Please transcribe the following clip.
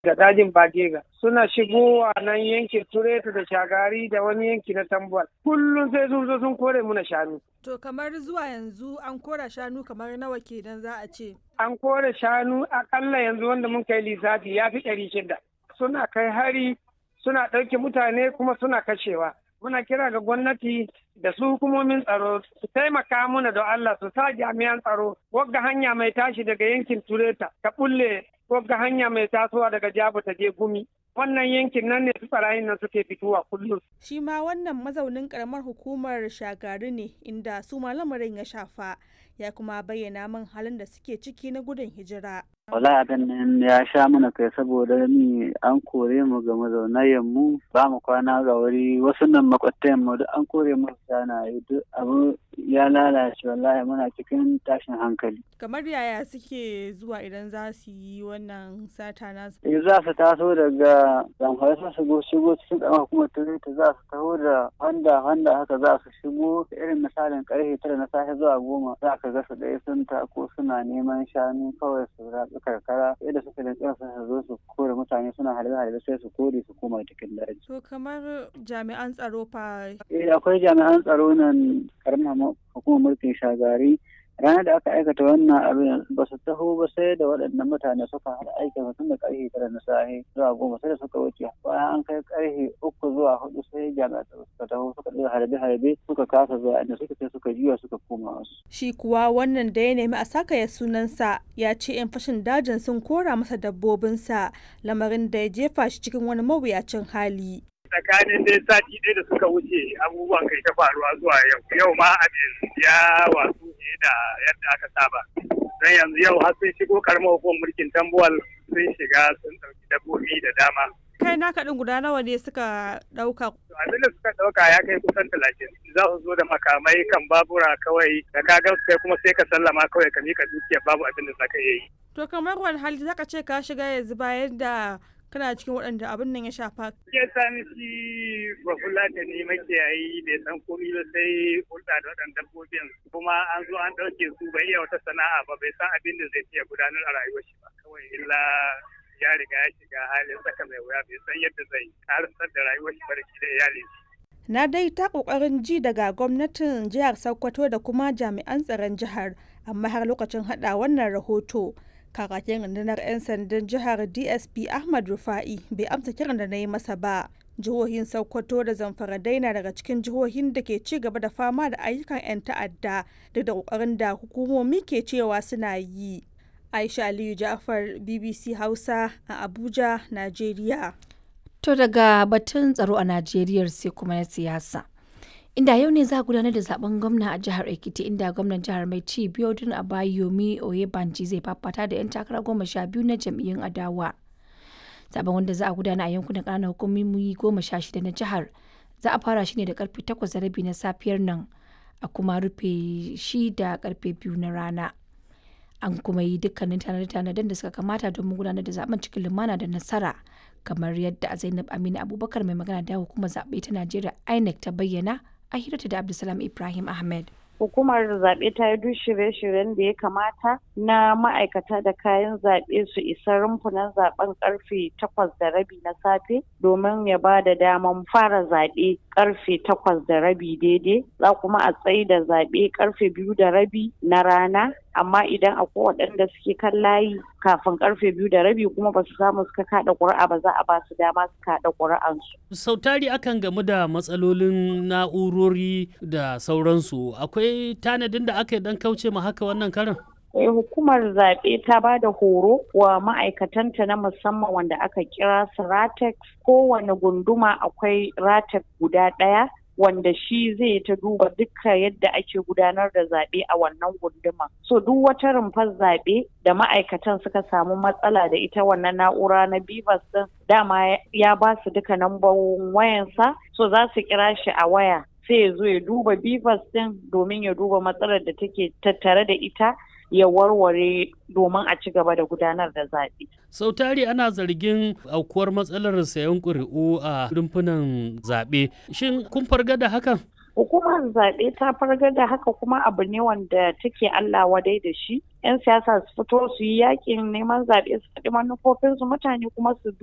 da dajin bagega suna shigowa nan yankin tureta da shagari da wani yanki na tambuwal kullum sai sun zo sun kore muna shanu To kamar zuwa yanzu an kora shanu kamar nawa kenan za a ce. an kore shanu akalla yanzu wanda mun kai lissafi ya fi ɗari shida suna kai hari suna ɗauke mutane kuma suna kashewa muna kira ga gwamnati da su hukumomin tsaro su taimaka mana da Allah su sa jami'an tsaro wagga hanya mai tashi daga yankin tureta ta bulle wagga hanya mai tasowa daga jabu ta je gumi wannan yankin nan ne su barayin nan suke fitowa kullum Shi ma wannan mazaunin karamar hukumar shagari ne inda su ma lamarin ya shafa ya kuma bayyana min halin da suke ciki na gudun hijira. wala abin nan ya sha mana kai saboda ni an kore mu ga mazaunayen mu ba mu kwana ga wuri wasu nan makwatayen mu duk an kore mu sana duk abu ya lalace wallahi muna cikin tashin hankali Kamar yaya suke zuwa idan za su yi wannan sata nasu. eh za su taso daga zamfara su shigo shigo cikin ƙaramar hukumar turita za su taho da handa handa haka za su shigo irin misalin karfe tara na safe zuwa goma za ka ga su ɗaya sun tako suna neman shanu kawai su ratsu karkara sai da suka rinƙa su zo su kore mutane suna halbe halbe sai su kore su koma cikin daji. To kamar jami'an tsaro fa eh akwai jami'an tsaro nan karamar hukumar mulkin shagari ranar da aka aikata wannan abin ba su taho ba sai da waɗannan mutane suka haɗa aikin tun da ƙarfe tara na safe zuwa goma sai da suka wuce bayan an kai ƙarfe uku zuwa hudu sai jami'an tsaro suka taho suka ɗaya harbe harbe suka kasa zuwa inda suka sai suka juya suka koma wasu. shi kuwa wannan da ya nemi a sakaya sunansa ya ce 'yan fashin dajin sun kora masa dabbobinsa lamarin da ya jefa shi cikin wani mawuyacin hali. tsakanin dai sati ɗaya da suka wuce abubuwan kai ta faruwa zuwa yau yau ma abin ya wasu ne da yadda aka saba don yanzu yau har sun shigo karamar hukumar mulkin tambuwal sun shiga sun ɗauki dabbobi da dama Kai naka ɗin guda nawa ne suka ɗauka To abin da suka ɗauka ya kai kusan talatin za su zo da makamai kan babura kawai da ka ga kai kuma sai ka sallama kawai ka mika dukiya babu abin da zaka iya yi To kamar wani hali zaka ce ka shiga yanzu bayan da kana cikin waɗanda abin nan ya shafa. ya sani shi bafulla da ne makiyayi bai san komi ba sai hulɗa da waɗannan dabbobin kuma an zo an ɗauke su bai iya wata sana'a ba bai san abin da zai iya gudanar a rayuwar shi ba kawai illa ya riga ya shiga halin saka mai wuya bai san yadda zai karasar da rayuwar shi ba da shi da iyalin shi Na dai ta ƙoƙarin ji daga gwamnatin jihar Sokoto da kuma jami'an tsaron jihar, amma har lokacin haɗa wannan rahoto. Kakakin rundunar 'yan sandan jihar DSP Ahmad Rufa'i bai amsa kiran da na yi masa ba. Jihohin Sokoto da Zamfara dai na daga cikin jihohin da ke ci gaba da fama da ayyukan 'yan ta'adda duk da ƙoƙarin da hukumomi ke cewa suna yi. Aisha Aliyu Ja'far BBC Hausa a Abuja, Najeriya. To daga batun tsaro a Najeriya sai kuma na siyasa. Inda yau ne za a gudanar da zaben gwamna a jihar Ekiti inda gwamnan jihar mai ci Biodun Abayomi Oyebanji zai fafata da 'yan takara goma sha biyu na jam'iyyun adawa. Zaben wanda za a gudana a yankunan ƙananan hukumomi goma sha shida na jihar za a fara shi ne da karfe takwas da rabi na safiyar nan a kuma rufe shi da karfe biyu na rana. An kuma yi dukkanin tanade-tanaden da suka kamata domin gudanar da zaben cikin lumana da nasara. kamar yadda Zainab Aminu Abubakar mai magana da hukumar zaɓe ta Najeriya INEC ta bayyana a hirarta da Abdulsalam Ibrahim Ahmed. hukumar zaɓe ta yi duk shirye-shiryen da ya kamata na ma'aikata da kayan zaɓe su isa rumfunan zaɓen karfe takwas da rabi na safe domin ya ba da daman fara zaɓe karfe takwas da rabi daidai za kuma a tsayi da zaɓe karfe biyu da rabi na rana amma idan akwai waɗanda suke kan layi kafin karfe biyu da rabi kuma ba su samu suka kaɗa ƙuri'a ba za a ba su dama su kaɗa ƙuri'ansu. sautari akan gamu da matsalolin na'urori da sauransu akwai tanadin da aka yi dan kauce ma haka wannan karin hukumar zaɓe ta ba da horo wa ma'aikatanta na musamman wanda aka kira su ratex kowane gunduma akwai ratex guda ɗaya wanda shi zai ta duba dukkan yadda ake gudanar da zaɓe a wannan gunduma. So duk wata rumfar zaɓe da ma'aikatan suka samu matsala da ita wannan na'ura na Bivas din dama ya ba su duka nambobin wayansa so za su kira shi a waya sai ya zo ya duba Bivas din domin ya duba matsalar da take tattare da ita ya warware domin a ci gaba da gudanar da zaɓe. sau tari ana zargin aukuwar matsalar sayan ƙuri'u a rumfunan zaɓe shin kun farga da hakan hukumar zaɓe ta fargar da haka kuma abu ne wanda take Allah wadai da shi 'yan siyasa su fito su yi yakin neman zaɓe su faɗi manufofinsu mutane kuma su